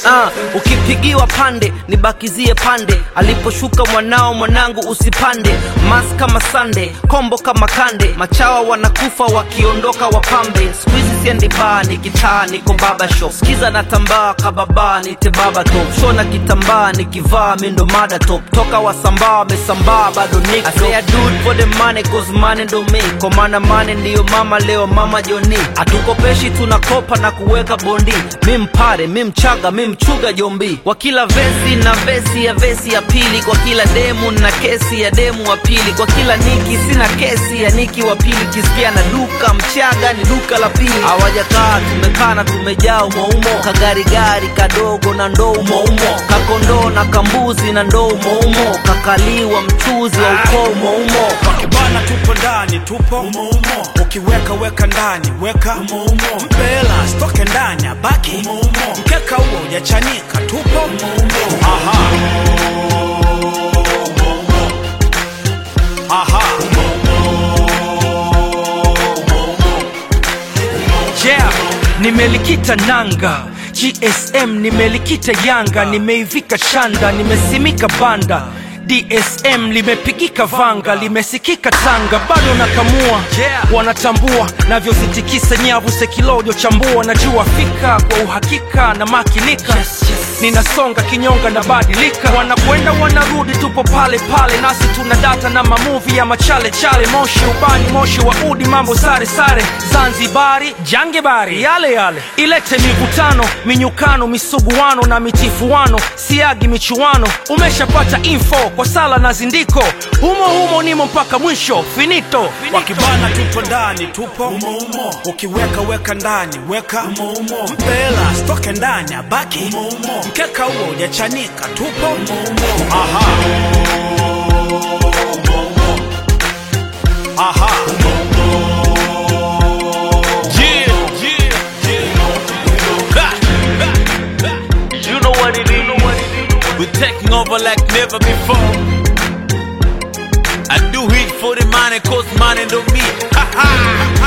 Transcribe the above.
Ah, ukipigiwa pande nibakizie pande aliposhuka mwanao mwanangu usipande mas kama sande kombo kama kande machawa wanakufa wakiondoka wapambe skuizi siendi baa nikitaa niko baba shop skiza na tambaa kababa nite baba top shona kitambaa nikivaa mindo mada top toka wasambaa wamesambaa bado niko I say I do it for the money cause money ndo me kwa maana money ndiyo mama leo mama joni hatukopeshi tunakopa na kuweka bondi mi mpare mi mchaga mi mchuga jombi kwa kila vesi na vesi ya vesi ya pili kwa kila demu na kesi ya demu wa pili kwa kila niki sina kesi ya niki wa pili kisikia na duka mchaga ni duka la pili hawajakaa tumekaa na tumejaa umoumo kagarigari kadogo na ndoo umoumo kakondoo na kambuzi na ndoo umoumo kakaliwa mchuzi wa ukoo umoumo Wakibana tupo ndani tupo umo umo. Ukiweka weka ndani weka umo umo. Mpela stoke ndani abaki umo umo. Mkeka huo hujachanika tupo umo umo. Aha. Aha. yeah nimelikita nanga gsm nimelikita yanga nimeivika shanda nimesimika banda dsm limepigika vanga limesikika tanga bado nakamua Yeah. wanatambua navyozitikisa nyavu sekilojo chambua najua fika kwa uhakika na makinika yes, yes. ninasonga kinyonga na badilika wanakwenda wanarudi tupo pale pale nasi tuna data na mamuvi ya machale chale moshi ubani moshi wa udi mambo sare sare zanzibari jangebari yale yale ilete mivutano minyukano misuguano na mitifuano siagi michuano umeshapata info kwa sala na zindiko humo humo nimo mpaka mwisho finito, finito. Wakibana tupo ndani tupo umo umo. Ukiweka weka ndani weka umo umo. Mpela stoke ndani abaki umo umo. Mkeka huo hujachanika tupo umo umo. Aha. Aha. Yeah, yeah, yeah. Ha, ha, ha. You know what it is. We're taking over like never before. I do it for the money, cause money don't me. Ha ha.